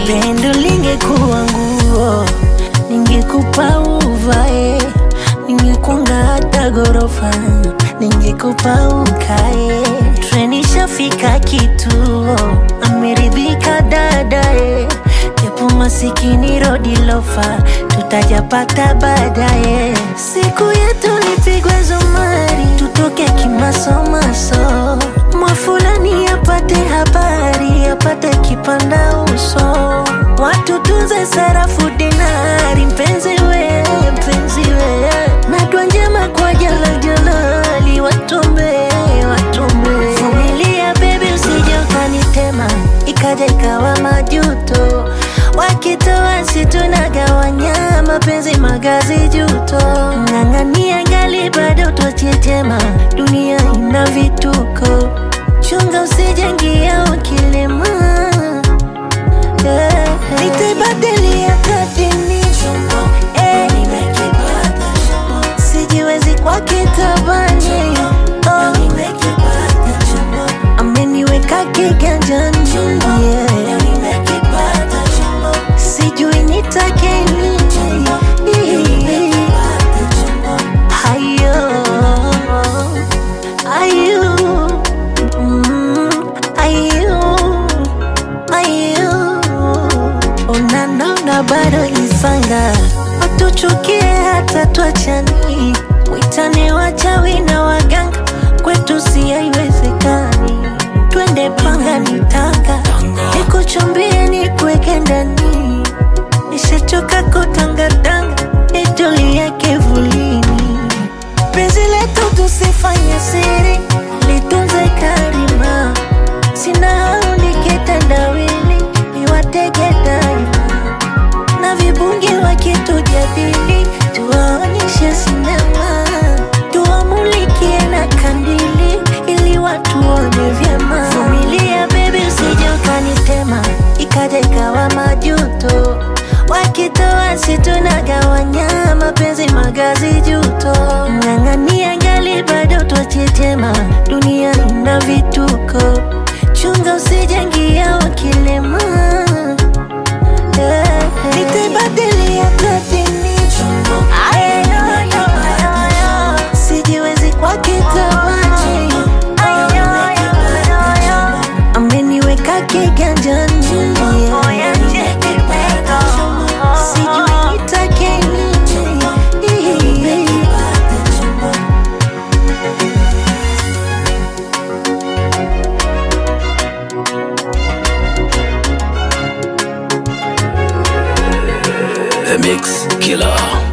pendo lingekuwa nguo ningekupa uvae ningekunga hata gorofa ningekupa ukae treni shafika kituo ameridhika dadae japo masikini rodi lofa tutajapata baadaye siku yetu nipigwe zumari tutoke kimasomaso mwafulani apate habari apate kipanda uso watu tunze sarafu dinari mpenzi we mpenzi we nadwa njema kwa jala jalali watombe watombe vumilia bebi usije ukanitema ikaja ikawa majuto wakitoa situnagawanya mapenzi magazi juto ng'ang'ania ngali bado twachetema dunia ina vituko chunga usijengia ukilema yeah. nitaibadilia kadini eh. sijiwezi kwa kitabani oh. ameniweka kiganjani yeah. sijui nitake nini hayo ayo mm, ayo ayo unanona bado isanga watuchukie hata twachani witane wachawi na waganga kwetu si haiwezekani twende panga nitanga nikuchumbie nikuweke ndani nishachoka kutangatanga nitulie kivulini penzi letu tusifanye siri litunze karima sina hau nikitendawili niwatege daima na vibungi wakitujadili tuwaonyeshe sinema tuwamulikie na kandili ili watuone vyema vumilia bebi usije ukanitema ikaja ikawa majuto wakitoa situnagawanya mapenzi magazi juto ng'ang'ania ngali bado twachetema dunia ina vituko chunga usijengia ukilema yeah. nitaibadilia platini sijiwezi kwa kitabani ameniweka kiganjani yeah. sijui nitake nini The Mix Killer.